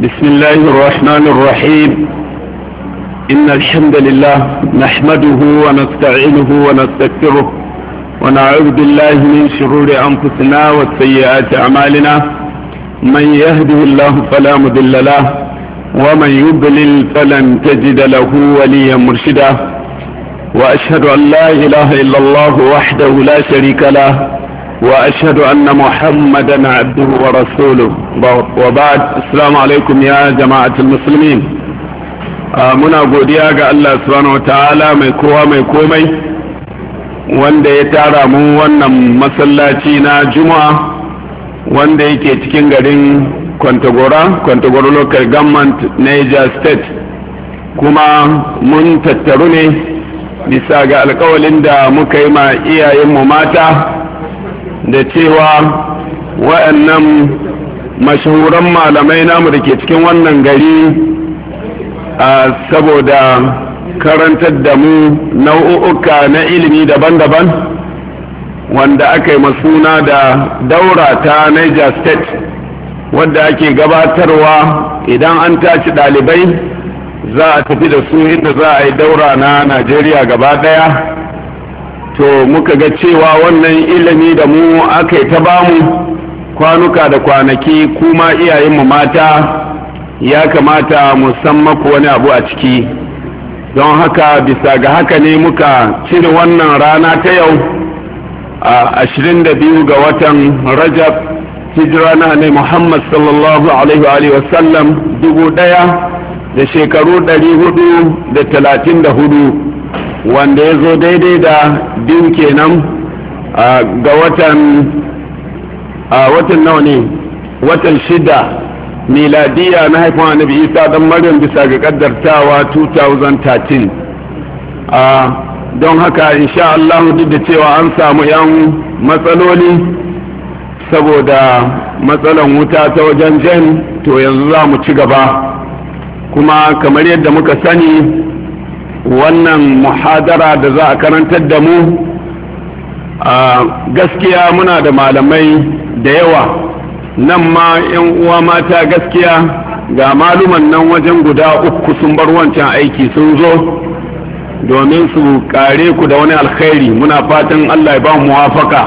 بسم الله الرحمن الرحيم إن الحمد لله نحمده ونستعينه ونستغفره ونعوذ بالله من شرور أنفسنا وسيئات أعمالنا من يهده الله فلا مضل له ومن يضلل فلن تجد له وليا مرشدا وأشهد أن لا إله إلا الله وحده لا شريك له وأشهد أن محمدا عبده ورسوله وبعد السلام عليكم يا جماعة المسلمين muna godiya ga Allah subhanahu wataala mai kowa mai komai wanda ya tara mu wannan masallaci na juma'a wanda yake cikin garin kwantagora kwantagora local government niger state kuma mun tattaru ne bisa ga alkawalin da muka yi ma iyayenmu mata da cewa wa'annan mashahuran malamai namu da ke cikin wannan gari saboda karantar da mu nau'uka na ilimi daban-daban wanda aka yi masuna da daura ta niger state wadda ake gabatarwa idan an tashi ɗalibai za a tafi da su inda za a yi daura na najeriya gaba ɗaya to muka ga cewa wannan ilimi da mu aka yi ta bamu kwanuka da kwanaki kuma iyayenmu mata ya kamata mu san maku wani abu a ciki don haka bisa ga haka ne muka cire wannan rana ta yau a 22 ga watan rajab hijira na ne muhammad sallallahu alaihi wa sallam dubu daya da shekaru 434 wanda ya zo daidai da biyu kenan ga watan watan nawa ne watan shida miladiya na haifin annabi isa dan maryam bisa ga kaddartawa 2013 don haka insha Allah duk da cewa an samu yan matsaloli saboda matsalan wuta ta wajen jen to yanzu za mu ci gaba kuma kamar yadda muka sani wannan muhadara da za a karantar da mu gaskiya muna da malamai da yawa nan ma yan uwa mata gaskiya ga maluman nan wajen guda uku sun bar wancan aiki sun zo domin su kare ku da wani alkhairi muna fatan allah ya ba mu muwafaka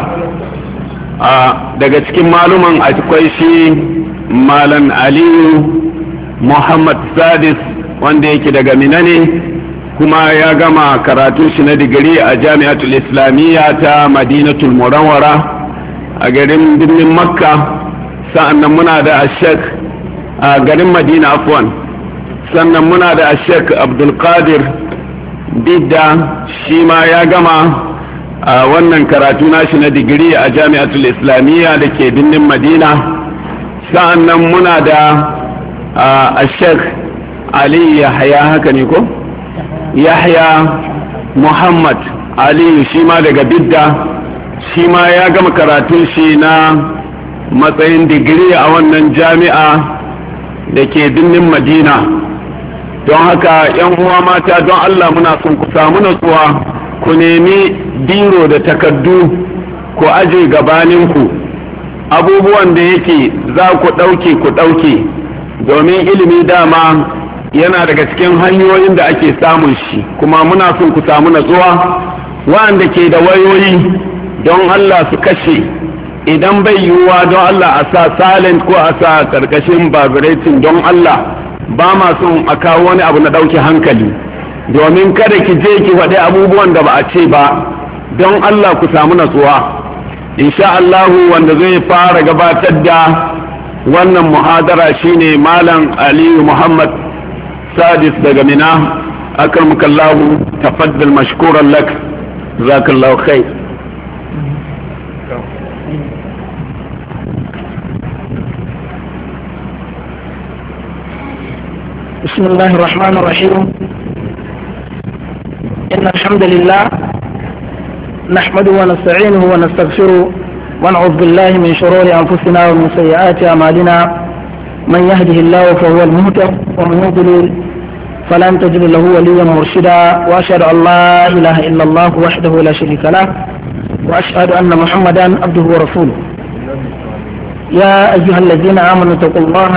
daga cikin maluman akwai shi malam aliyu muhammad sadis wanda yake daga mina ne kuma ya gama karatun shi na digiri a jami'atul islamiyya ta madinatul murawara a garin birnin makka sa'annan muna da ashek a garin madina afwan sannan muna da ashek abdulkadir bidda shi ma ya gama a wannan karatu nashi na digiri a jami'atul islamiyya da ke birnin madina sa'annan muna da ashek ali yahya haka ne ko yahya muhammad aliyu shi ma daga bidda shi ma ya gama karatun shi na matsayin digiri a wannan jami'a da ke birnin madina don haka yan uwa mata don allah muna son ku samu natsuwa ku nemi biro da takaddu ku aje gabaninku abubuwan da yake za ku ɗauke ku ɗauke domin ilimi dama yana daga cikin hanyoyin da ake samun shi kuma muna son ku samu natsuwa wa'anda ke da wayoyi don allah su kashe idan bai yiwuwa don Allah a sa silent ko a sa karkashin vibrating don Allah ba ma son a kawo wani abu na ɗauke hankali domin kada ki je ki faɗi abubuwan da ba a ce ba don Allah ku samu natsuwa insha Allahu wanda zai fara gabatar da wannan muhadara shine malam Aliyu Muhammad Sadis daga Mina akramukallahu tafaddal mashkuran lak jazakallahu khair بسم الله الرحمن الرحيم إن الحمد لله نحمده ونستعينه ونستغفره ونعوذ بالله من شرور أنفسنا ومن سيئات أعمالنا من يهده الله فهو المهتد ومن يضلل فلن تجد له وليا مرشدا وأشهد أن لا إله إلا الله وحده لا شريك له وأشهد أن محمدا عبده ورسوله يا أيها الذين آمنوا اتقوا الله